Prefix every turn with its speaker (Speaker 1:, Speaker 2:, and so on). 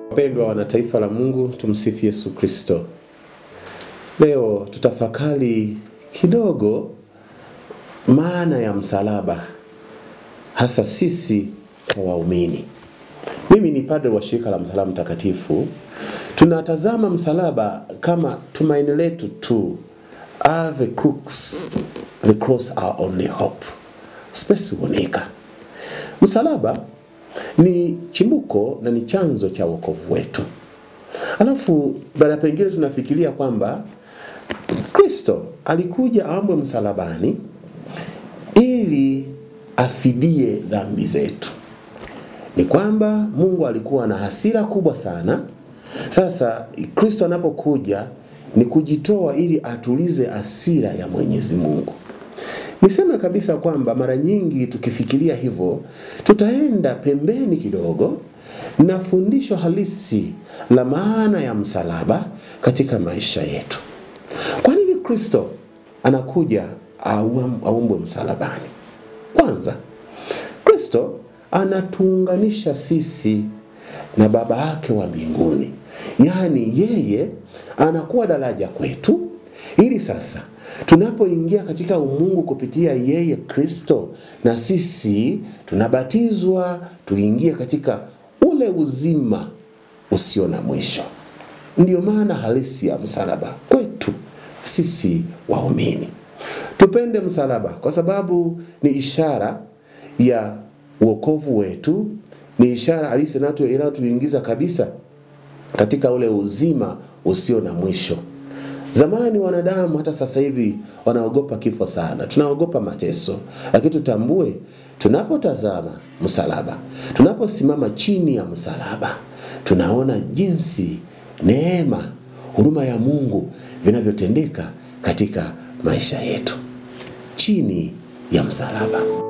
Speaker 1: Wapendwa wana taifa la Mungu, tumsifu Yesu Kristo. Leo tutafakari kidogo maana ya msalaba, hasa sisi kwa waumini. Mimi ni padre wa shirika la Msalaba Mtakatifu. Tunatazama msalaba kama tumaini letu tu, ave crux the cross our only hope, spesi uonika. Msalaba ni chimbuko na ni chanzo cha wokovu wetu. Alafu baada pengine tunafikiria kwamba Kristo alikuja aombwe msalabani ili afidie dhambi zetu. Ni kwamba Mungu alikuwa na hasira kubwa sana. Sasa Kristo anapokuja ni kujitoa ili atulize hasira ya Mwenyezi Mungu. Niseme kabisa kwamba mara nyingi tukifikiria hivyo, tutaenda pembeni kidogo na fundisho halisi la maana ya msalaba katika maisha yetu. Kwa nini Kristo anakuja aumbwe msalabani? Kwanza, Kristo anatuunganisha sisi na Baba yake wa mbinguni, yaani yeye anakuwa daraja kwetu, ili sasa tunapoingia katika umungu kupitia yeye Kristo, na sisi tunabatizwa tuingie katika ule uzima usio na mwisho. Ndiyo maana halisi ya msalaba kwetu sisi waumini. Tupende msalaba kwa sababu ni ishara ya wokovu wetu, ni ishara halisi inayotuingiza kabisa katika ule uzima usio na mwisho. Zamani wanadamu, hata sasa hivi wanaogopa kifo sana, tunaogopa mateso, lakini tutambue, tunapotazama msalaba, tunaposimama chini ya msalaba, tunaona jinsi neema, huruma ya Mungu vinavyotendeka katika maisha yetu chini ya msalaba.